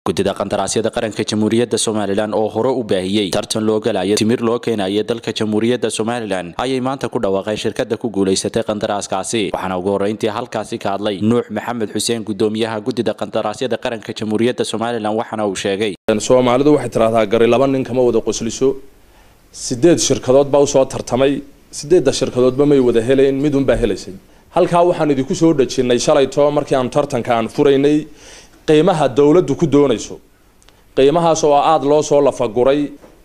guddida qandaraasyada qaranka jamhuuriyadda somalilan oo hore u baahiyey tartan loo galayo timir loo keenaya dalka jamhuuriyadda somalilan ayay maanta ku dhawaaqeen shirkada ku guulaysatay qandaraaskaasi waxaana ugu horreyntii halkaasi ka hadlay nuux maxamed xuseen gudoomiyaha guddida qandaraasyada qaranka jamhuuriyadda somalilan waxaana uu sheegay soomaalidu waxay tidhahdaa gari laba nin kama wada qosliso sideed shirkadood baa usoo tartamay sideedda shirkadoodba may wada helayn midunbaa helaysay halkaa waxaan idinku soo dhajinnay shalayto markii aanu tartanka aan furaynay qiimaha dowladdu ku doonayso qiimahaas oo aada loo soo lafaguray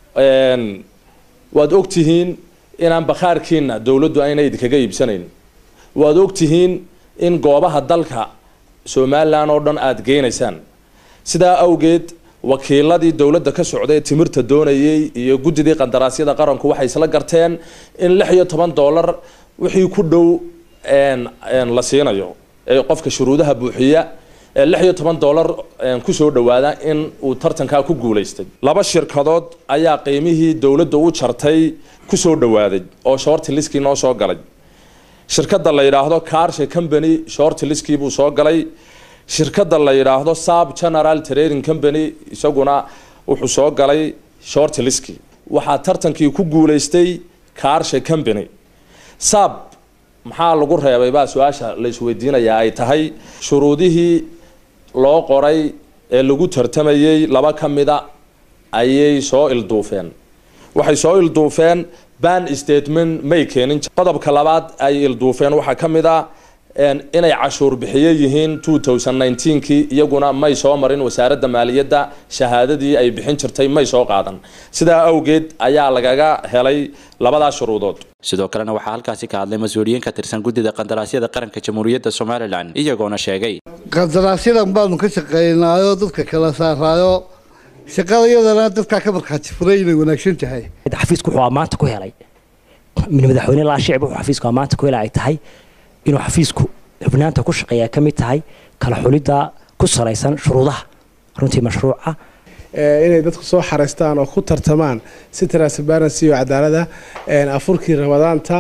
waad ogtihiin inaan bakhaarkiina dowladdu ayna idinkaga iibsanayn waad ogtihiin in goobaha dalka somalilan oo dhan aada geynaysaan sidaa awgeed wakiiladii dowladda ka socday ee timirta doonayay iyo guddidii qandaraasyada qaranku waxay isla garteen in lix iyo toban dollar wixii ku dhow la siinayo ee qofka shuruudaha buuxiya ee lix iyo toban dollar kusoo dhawaada in uu tartankaa ku guulaystay laba shirkadood ayaa qiimihii dowladda u jartay kusoo dhawaaday oo shorti liskii noo soo galay shirkada la yidhaahdo carshe company shorti liskii buu soo galay shirkada la yidhaahdo sab general trading company isaguna wuxuu soo galay shorti liskii waxaa tartankii ku guulaystay carshe company sab maxaa lagu reebay baa su-aasha la isweydiinayaa ay tahay shuruudihii loo qoray ee lagu tartamayay laba ka mida ayay soo ilduufeen waxay soo ilduufeen ban statement may keenin qodobka labaad ay ilduufeen waxaa ka mid a inay cashuur bixiye yihiin two thousand nineteenkii iyaguna may soo marin wasaaradda maaliyadda shahaadadii ay bixin jirtay may soo qaadan sidaa awgeed ayaa lagaga helay labadaas shuruudood sidoo kalena waxaa halkaasi ka hadlay mas-uuliyiin ka tirsan guddida qandaraasyada qaranka jamhuuriyadda somalilan iyagoona sheegay qandaraasyadan baanu ka shaqeynaayo dadka kala saaraayo shaqada iyadana dadkaa ka markhaati furay inay wanaagsan tahay xafiisku wuxuu maanta ku helay min madaxweyne laa shicib wuxuu xafiisku maanta ku helay ay tahay inuu xafiisku xubnaanta ku shaqeeya ka mid tahay kala xulidda ku salaysan shuruudaha runtii mashruuca inay dadku soo xareystaan oo ku tartamaan si transparency iyo cadaalada afurkii ramadaanta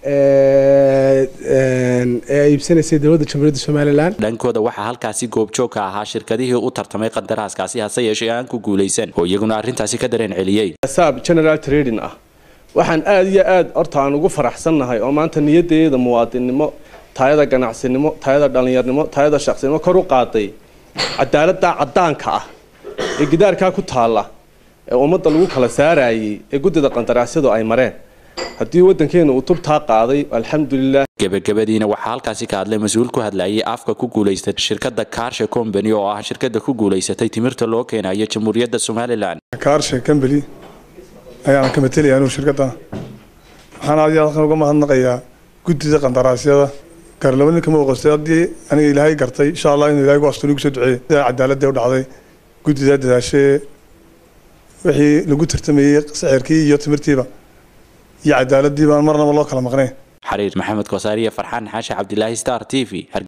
ee iibsanaysay dowladda jamhuuriyadda somalilan dhankooda waxaa halkaasi goobjoog ka ahaa shirkadihii u tartamay qandaraaskaasi hase yeeshee aan ku guulaysan oo iyaguna arrintaasi ka dareen celiyey saab general trading ah waxaan aada iyo aada horta aan ugu faraxsannahay oo maanta niyadeeda muwaadinnimo taayada ganacsinimo taayada dhallinyarnimo taayada shaqsinimo kor u qaaday cadaaladda caddaanka ah ee gidaarkaa ku taalla ee ummadda lagu kala saarayay ee guddida qandaraasyadu ay mareen haddii waddankeena uu tubtaa qaaday alxamdulilah gebagabadiina waxaa halkaasi ka hadlay mas-uul ku hadlayay afka ku guulaystay shirkadda carshe company oo ah shirkada ku guulaysatay timirta loo keenayo jamhuuriyadda somalilan carshe company ayaan ka matelaya anuu shirkadda waxaan aad iyo halkan uga mahadnaqayaa guddida qandaraasyada gaar laba nin kama oqostay haddii aniga ilaahay gartay insha allah inuu ilahay gu astuni gu soo duceeyey sidaa cadaaladda u dhacday guddidaa dadaashee wixii lagu tartamayey sicirkii iyo timirtiiba iyo cadaaladii baan marnaba loo kala maqnayn xariir maxamed kosaariya farxaan xaashi cabdilaahi star t v